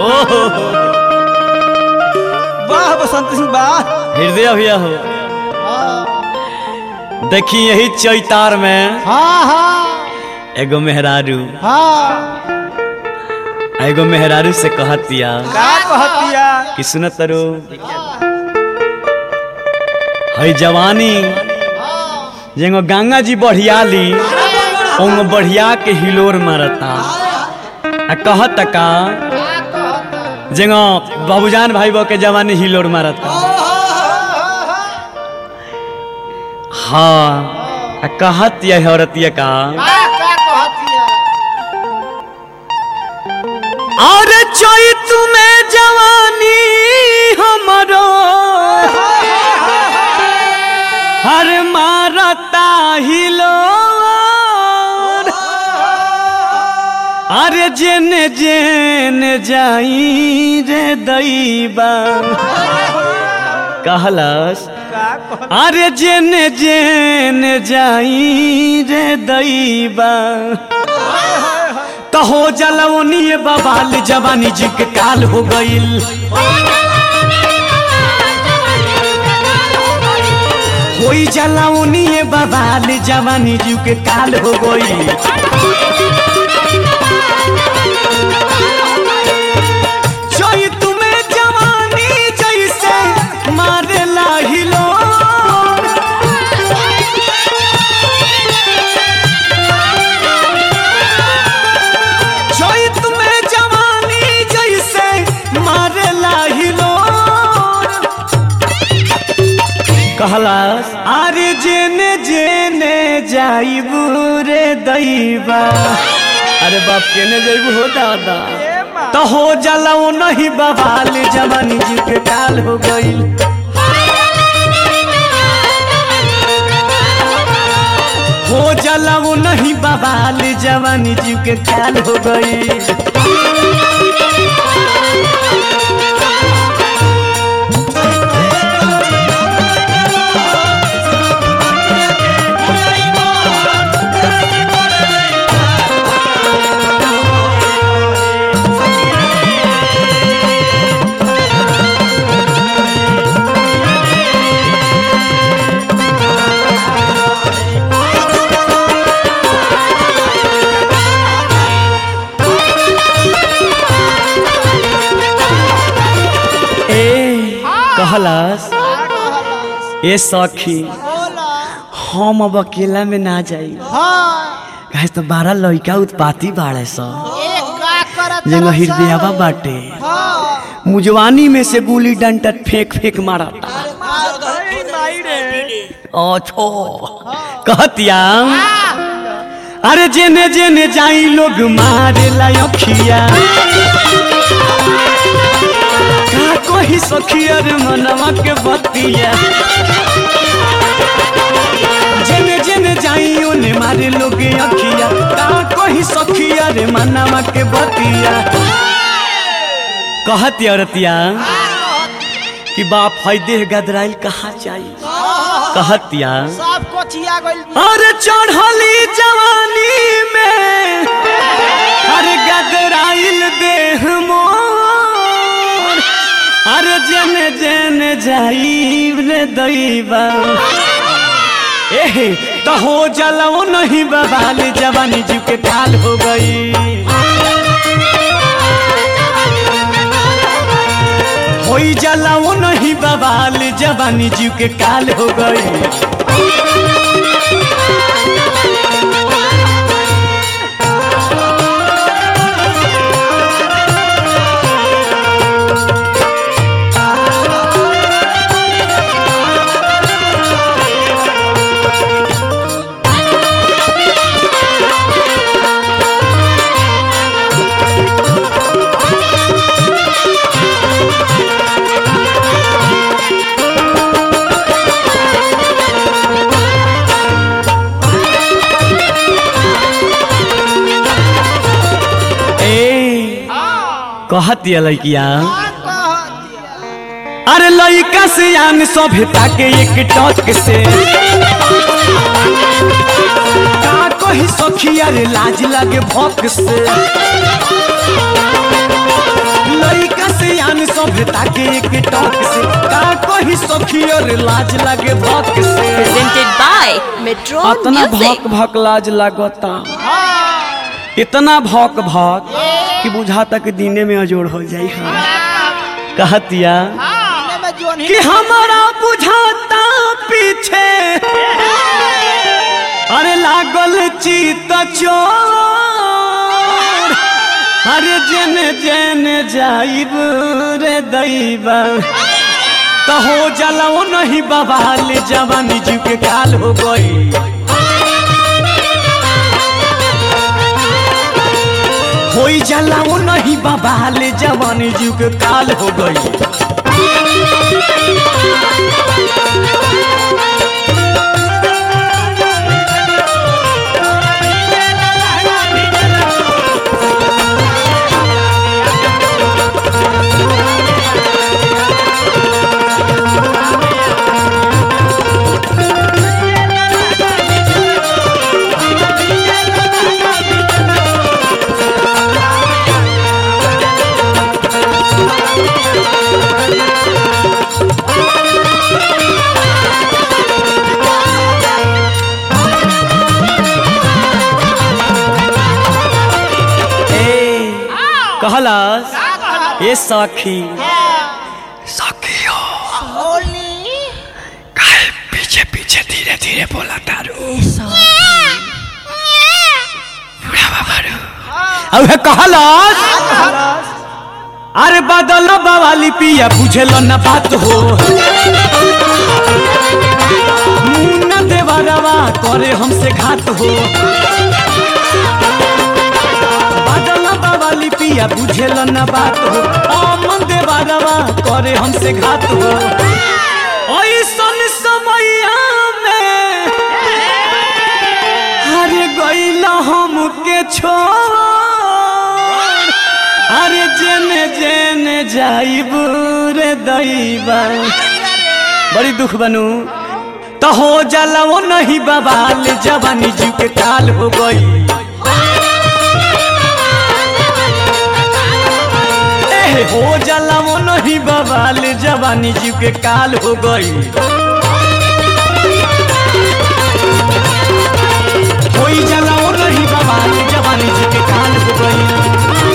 ओहो वाह बसंत सिंह वाह हृदय भैया हो देखी यही चैतार में हाँ हाँ एगो मेहरारू हाँ एगो मेहरारू से कहतिया का कहतिया कि सुनत रो हई जवानी जेगो गंगा जी बढ़ियाली ओंग बढ़िया के हिलोर मारता आ कहत का जेगो बाबूजान भाई बो के जवानी हिलोर मारता हाँ आ कहत ये औरतिया का का कहतिया और चोई तुम्हें जवानी हमरो हर मारता हिलो अरे जेने जेने जाई रे दैबा कहलस का कह अरे जेने जेने जाई रे दैबा कहो जलवनी बबाल जवानी जी के काल हो गईल होई जलवनी बबाल जवानी जी के काल हो गईल जोई तुम्हें जवानी जैसे मारे लाहिलो जोई तुम्हें जवानी जैसे मारे लाहिलो कहलास अरे जेने जेने जाइबू रे दैबा अरे बाप केने जाइबू हो दादा तो हो जलाओ नहीं बवाल जवानी जी के काल हो गई हो जलाओ नहीं बवाल जवानी जी के काल हो गई ए कहलास ए सखी हम अब अकेला में ना जाई हाँ कहे तो बारह लड़का उत्पाती बाड़े स एक का करत जंग हृदयवा बाटे हाँ मुजवानी में से गुली डंटा फेंक फेंक मारता अच्छो कहतिया अरे जेने जेने जाई लोग मारे लायखिया का कोई सखिया रे मनवा के बतिया जेने जेने जाई ओने मारे लोग अखिया का कोई सखिया रे मनवा के बतिया कहती औरतिया कि बाप है देह गदराइल कहाँ चाहिए कहतिया सब कोचिया गइल अरे चढ़ली जवानी में अरे गदराइल देह मोर अरे जने जने जाइब रे दैबा एहे तो हो जलाओ नहीं बवाल जवानी जी के काल हो गई होई जलाओ नहीं बवाल जवानी जी के काल हो गई ए कहतिया लड़किया अरे लड़का से आन सभ्यता के एक टक से का कही सखी अरे लाज लगे भक से सखी और लाज लागे भक से Presented by Metro इतना Music. भक भक लाज लागता इतना भक भक कि बुझाता कि दिने में अजोड़ हो जाई हम कहतिया इन्हें में जोन ही कि हमारा बुझाता पीछे अरे लागल चित चोर अरे जेने जेने जाइब रे दैबा तो हो जलाओ नहीं बवाल जवानी जीव के काल हो गई होई जलाओ नहीं बवाल जवानी जीव के काल हो गई ए कहलस ए सखी सखी हो होली काहे पीछे पीछे धीरे धीरे बोला तारू अब कहलस अरे बदल बवाली पिया बुझेल न बात हो मुन्ना देवरवा करे हमसे घात हो बदल बवाली पिया बुझेल न बात हो अमन देवरवा करे हमसे घात हो ऐसन समैया में अरे गैला हमके छोड़ अरे जेने जेने जाइब रे दैबा बड़ी दुख बनू तो हो जाला वो नहीं बवाल जवानी जीव के काल हो गई ए हो जाला वो नहीं बवाल जवानी जीव के काल हो गई होई जाला वो नहीं बवाल जवानी जीव के काल हो गई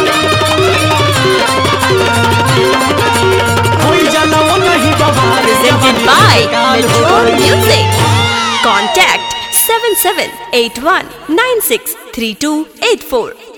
होई जाला वो नहीं बवाल Presented जवानी by जीव के काल हो Metro गई। Music. Contact 7781 963284.